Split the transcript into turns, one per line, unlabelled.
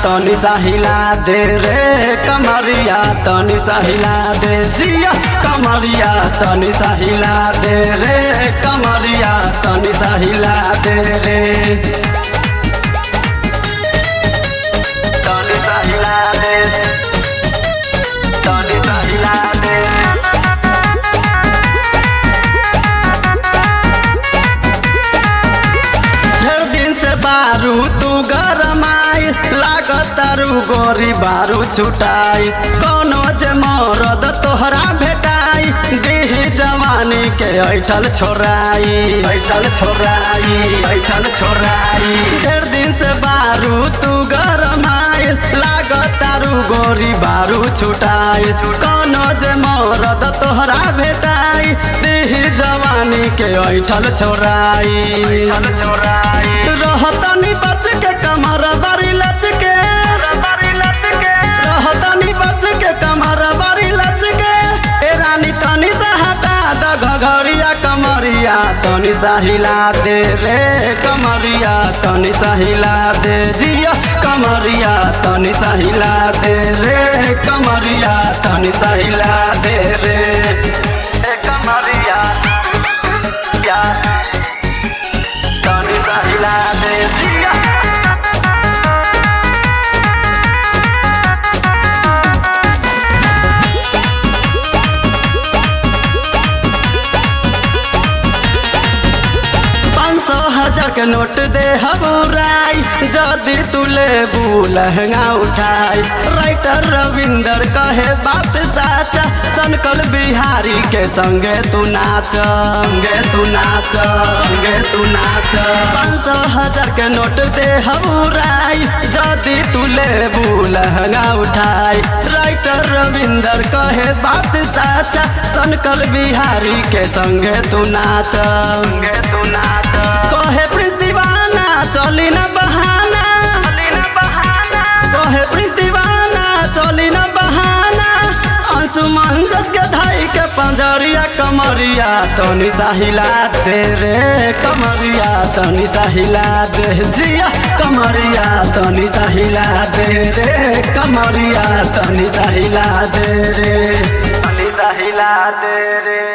तनी सा हिला दे रे कमरिया तनी सा हिला दे जिया कमरिया तनी सा हिला दे रे कमरिया तनी सा हिला दे रे तनी सा हिला दे तनी सा हिला दे ढेर दिन से बारू तू गरमाई लागत तारू गोरी बारू छुटाई कोनो जे मरद तोहरा भेटाई देही जवानी के ऐठल छोराई ऐठल छोराई ऐठल छोराई ढेर दिन से बारू तू गरमाई लागत तारू गोरी बारू छुटाई कोनो जे मरद तोहरा भेटाई देही जवानी के ऐठल छोराई ऐठल छोराई रहतनी बच के कमर बारी लच के रहतनी बच के कमर बारी लच के ए रानी तनी सा हटा द घघरिया कमरिया तनी सा हिला दे रे कमरिया तनी सा हिला दे जिया कमरिया तनी सा हिला दे रे कमरिया तनी सा हिला दे रे ए कमरिया या तनी सा हिला दे जिया पाँच सौ हजार के नोट दे हबुराई जदि तू लेबू लहंगा उठाई राइटर रविंदर कहे बात साचा सनकल बिहारी के संगे तू नाच संगे तू नाच संगे तू नाच पाँच सौ हजार के नोट दे हबुराई जदि तू लेबू लहंगा उठाई राइटर रविंदर कहे बात साचा सनकल बिहारी के संगे तू नाच संगे तू नाच कहे प्रिंस दीवाना चली न बहाना कहे प्रिंस दीवाना चली न बहाना अंशुमन जस के धाई के पंजरिया कमरिया तनी सा हिला दे रे कमरिया तनी सा हिला दे जिया कमरिया तनी सा हिला दे रे कमरिया तनी सा हिला दे रे तनी सा हिला दे रे